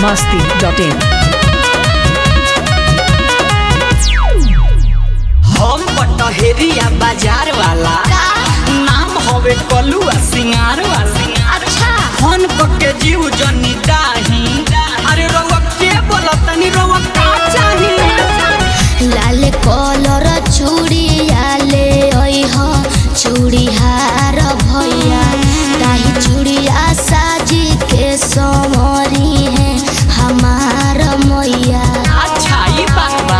masti.in. हम पटहेरिया बाजार वाला नाम हवे कलुआ सिंगार वाला अच्छा फोन के जीव जनी दाही अरे रउआ के बोलतनी रउआ का चाही लाल कलर चूड़िया ले अइह चूड़िहार भैया ताही चूड़िया साजी के संवरी है हमार मैया अच्छा ई बात बा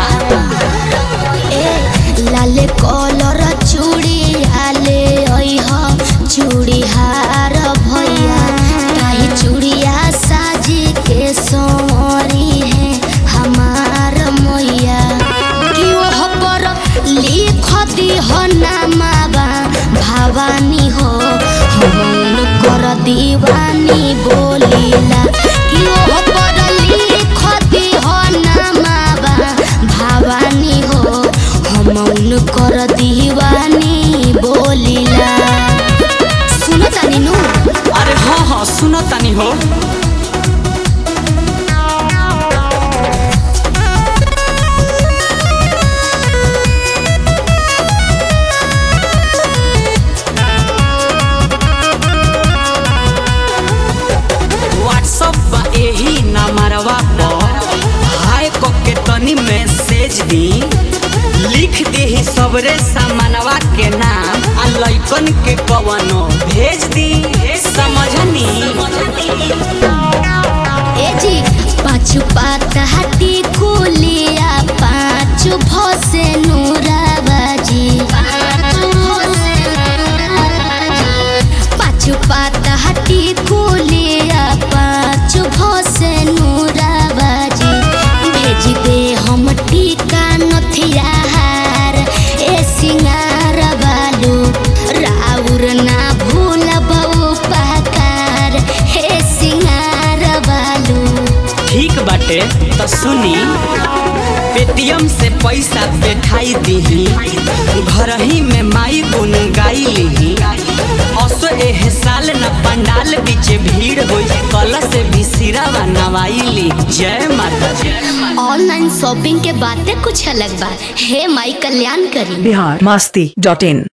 ए लाल कलर चूड़िया ले अइह चूड़िहार भैया ताही चूड़िया साजी के संवरी है हमार मैया कि ओह पर लिख दिह नामाबा भवानी हो हम कर दीवानी बोलीला कि ओह पर लिख दिह नामाबा भवानी हो हम कर दीवानी बोलीला सुनो तानी नु अरे हाँ हाँ सुनो तनी हो व्हाट्सअप बा एही नंबरवा पर हाय क के तनी मैसेज दी लिख देही सबरे सामानवा के नाम आ लइकन के कवनो भेज दी समझनी ए जी पाँच पात हटी कुलिया पाँच भसे नूराबाजी पाँच पात हटी कुलिया पाँच भसे नूराबाजी भेज दे हम टीका नथिया हार ए सिंगार बालू राउर ना भूल बऊ पहकार हे सिंगार बालू ठीक बाटे तो सुनी पेटीएम से पैसा बैठाई दीही घर ही में माई गुन गाई लीही असो एह साल न पंडाल बीचे भीड़ होई कल से भी सिरावा नवाई ली जय माता जय ऑनलाइन शॉपिंग के बातें कुछ अलग बा हे माई कल्याण करी Bihar masti.in.